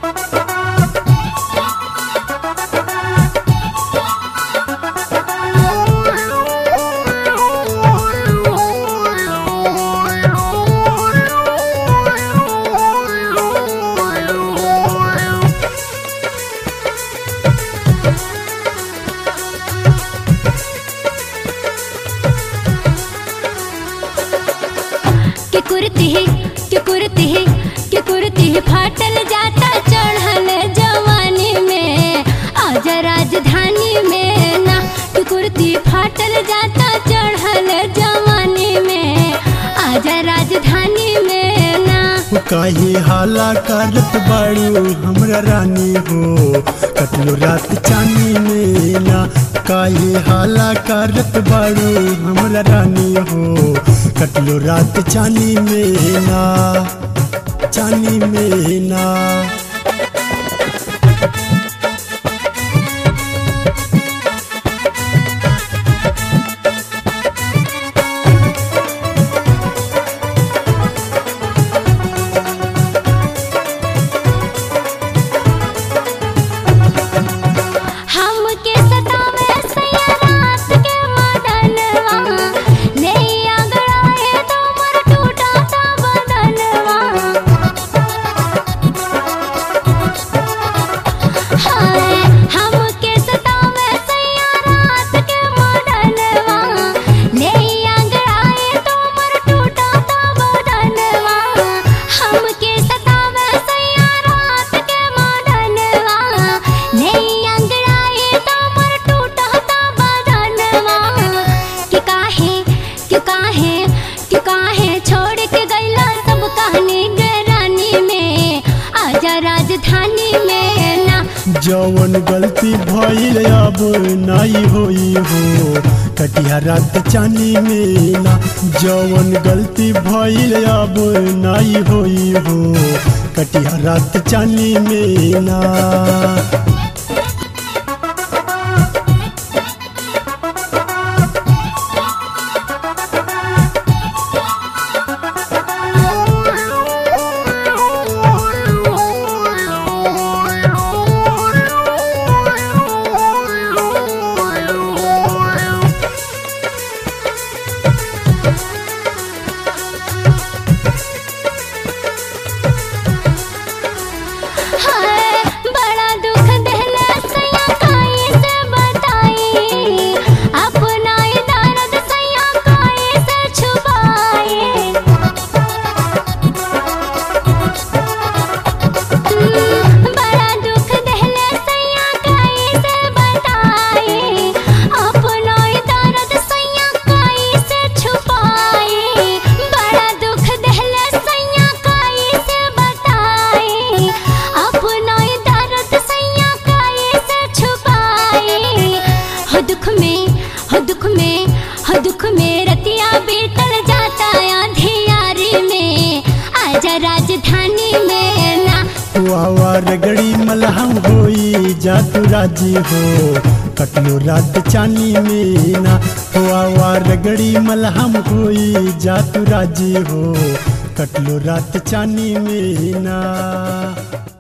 के कुर्ती के कुर्ती के कुर्ती फाटल जाता चढ़ल जवानी में आजा राजधानी में ना के कुर्ती फाटल जाता चढ़ल जवानी में आजा राजधानी में ना काहे हाला करत बाड़ू हमरा रानी हो कटलो रात चानी में ना काहे हाला करत बाड़ू हमरा रानी हो कटलो रात चानी में ना चानी में ना हमके सतावे सैया रात के मदनवा नैया गड़ाए तो मर टूटा ता बदनवा हाय हमके सतावे सैया रात के मदनवा नैया गड़ाए तो मर टूटा ता बदनवा हमके सतावे सैया रात के मदनवा नैया गड़ाए तो मर टूटा ता बदनवा कि काहे कि काहे कि काहे छोड़ के गइला सब कहानी गरानी में आजा राजधानी में ना जवन गलती भइल अब नाई होई हो कटिया रात चानी में ना जवन गलती भइल अब नाई होई हो कटिया रात चानी में ना हाय बड़ा दुख देला सैया काई से बताई अपना ही दर्द सैया काई से छुपाए बड़ा दुख देला सैया काई से बताई अपना ही दर्द सैया काई से छुपाए बड़ा दुख देला सैया काई से बताई अपना ही दर्द सैया काई से छुपाए हो दुख में हो दुख में हो दुख में रतिया बीतल जाता अंधियारी में आजा राजधानी में ना वावा रगड़ी मलहम होई जा तू राजी हो कटलो रात चानी में ना वावा रगड़ी मलहम होई जा तू राजी हो कटलो रात चानी में ना